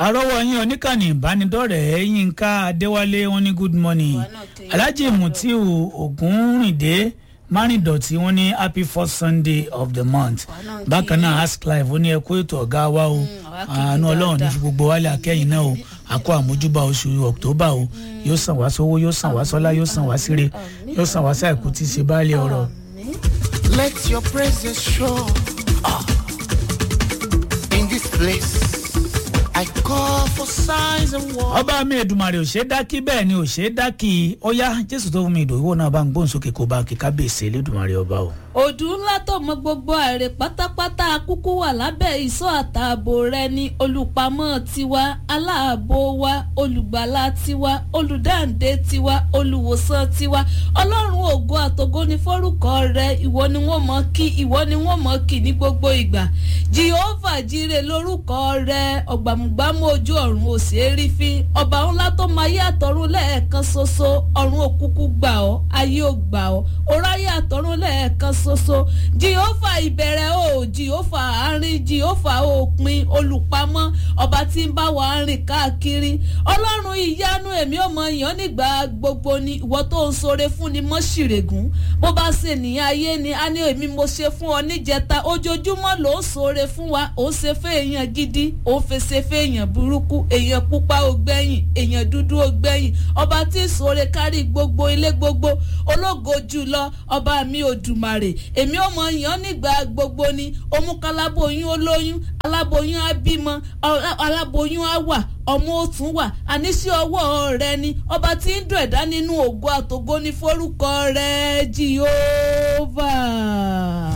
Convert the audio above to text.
àrọ́wọ́ yín oníkànnì ìbánidọ́rẹ̀ẹ́ yínká adéwálé wọn ní good morning alhaji mutiu ogunrinde márìndọ̀tí wọn ní happy first sunday of the month bákan náà ask live ó ní ẹ kó ètò ọ̀gá wa o àánú ọlọ́run ní fi gbogbo wálé akẹ́yìn náà o àkó àmójúbà oṣù october o yóò sàn wá sówó yóò sàn wá sọ́lá yóò sàn wá síre yóò sàn wá sáìkú tí í ṣe báàlẹ̀ ọ̀rọ̀. Let your praises show ah. in this place. I call for signs and wonders. ọba mi èdùmàrè ò ṣe é dákí bẹ́ẹ̀ ni ò ṣe é dákí ó yá jésù tó fún mi ìdòwò náà bá ń gbóhùn sókè kó bá ń kíkà bèsè lẹ́dùmàrè ọba o. òdù ńlá tó mọ gbogbo àrè pátápátá kúkú wà lábẹ́ ìsọ́ àtààbò rẹ ní olùpamọ́ tiwa aláàbò wa olùgbàlà tiwa olùdáǹdè tiwa olùwòsàn tiwa ọlọ́run ògo àtògo ní forúkọ rẹ ìwọ ni wọ́n mọ̀ kí ìwọ ni wọ́n mọ̀ kí ní gbogbo ìgbà jehova jíire lórúkọ rẹ ọ̀gbàmùgbàmù ojú ọ̀run ò sí rí fi ọba ńlá tó máa yé àtọ̀run lẹ́ẹ̀kan ṣoṣo ọ̀run òkúkú gbà ọ́ ayé ò gbà ọ́ oráyé àtọ̀run lẹ́ẹ̀kan ṣoṣo jehova ìbẹ̀rẹ̀ o jehova àárín jehova òpin olùpamọ́ ọba tí ń bá wa rìn káàkiri ọlọ́run ìyanu èmi ò mọ yàn nígbà gbogbo ni ìwọ tó ń sore fún ni mọ́ ṣìrègùn bó bá ṣe nìyẹn ayé ni a ní èmi mo ṣe fún ọ níjẹta ojoojúmọ́ ló ń sore fún wa ó ṣe fẹ́ èèyàn gidi ó fèsè fẹ́ èèyàn burúkú èèyàn pupa ó gbẹ̀yìn èèyàn dúdú ó gbẹ̀yìn ọba tí ń sore kárí gbogbo ilé gbogbo ológo jùlọ ọba mi ò dùmàrè èmi ò mọ yàn nígbà gbogbo ni òmùkálábòyún olóyún aláboyún á bímọ aláboyún á wà ọmọ òtún wà àníṣe ọwọ́ rẹ ni ọba tí ń dùn ẹ̀dá nínú ògo àtògo ní forúkọ rẹ jehova.